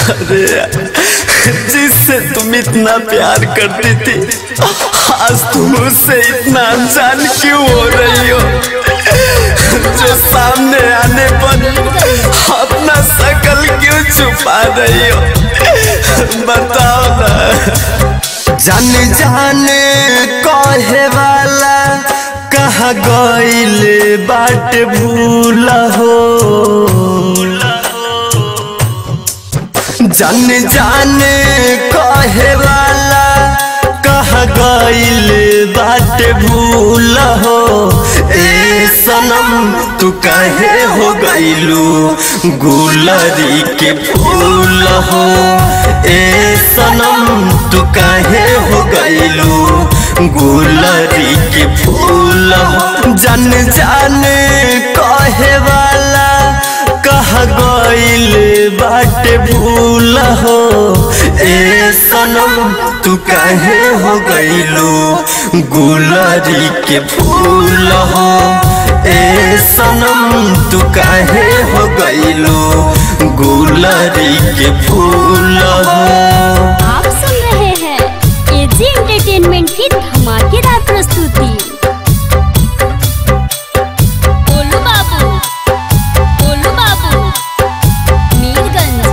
अरे यार, जिससे तुम इतना प्यार करती थी आज तुम उससे इतना अनजान क्यों हो रही हो जो सामने आने पर अपना शकल क्यों छुपा रही हो बताओ ना जान जान कहे वाला कहा गईल बाट भूल हो जान जान कहे वाला कहा गईल बाट भूल हो ए सनम तू कहे हो गईलू गुलरी के फूल हो ए सनम तू कहे हो गईलू गुलरी के फूल हो जन जान कहे वाला कहा गईल बाट भूल हो ए सनम तू कहे हो गईलू गुलरी के फूल हो ए सनम तू कहे हो गईलू गुलरी के फूल हो आप सुन रहे हैं एजी एंटरटेनमेंट की धमाकेदार प्रस्तुति बोलो बाबू बोलो बाबू Mirganj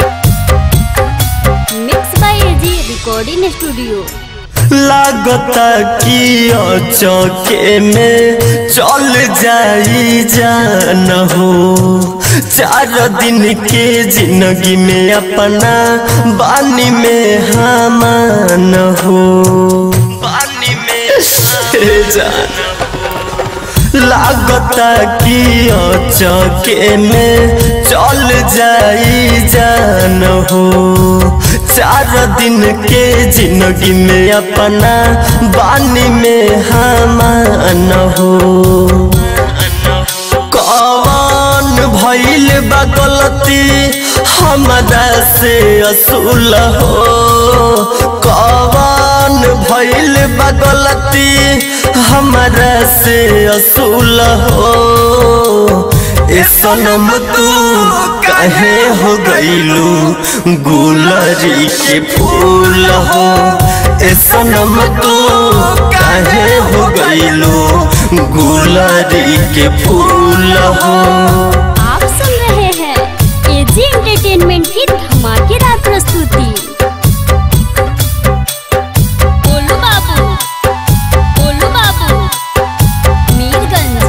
mix by AG recording studio लागता कि चौके में चल जाई जान हो चार दिन के जिंदगी में अपना बानी में हमान हो बानी में जान लागता कि चौके में चल जाई जान हो चार दिन के जिंदगी में अपना बानी में हमान हो कौन भइल बा गलती हमरा से असूल हो कौन भइल बा गलती हमरा से असूल हो ए सनम तू कहे हो गईलू गुलरी के फूल हो ए सनम तू कहे हो गईलू गुलरी के फूल हो आप सुन रहे हैं एजी एंटरटेनमेंट की धमाकेदार प्रस्तुति बोलो बाबू बोलो बाबू Mirganj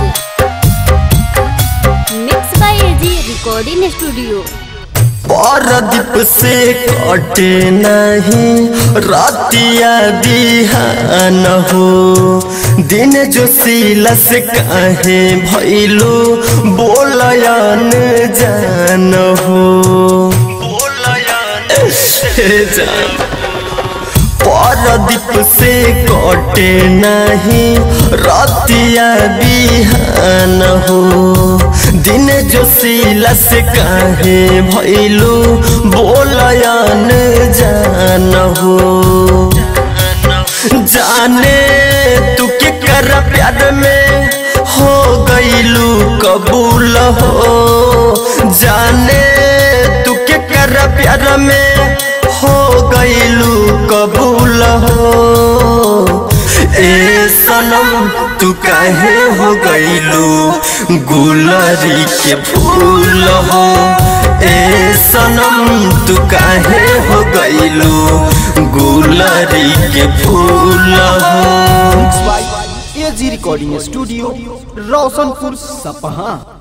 mix by AG recording studio परदीप से कटे नहीं रातिया बिहान हो दिन जो सीला से काहे भैलू बोलयन जान हो जान परदीप से कटे नहीं रतिया बिहान हो दिन जो सीला से काहे भैलू बोलयन जान हो जाने तू के कर प्यार में हो गईलू कबूल हो जाने तू के कर प्यार में हो गईलू कबूल हो ए सनम तू काहे हो गईलू गुलरी के फूल हो ए सनम तू काहे हो गईलू गुलरी के फूल हो एजी रिकॉर्डिंग स्टूडियो रोशनपुर सपहा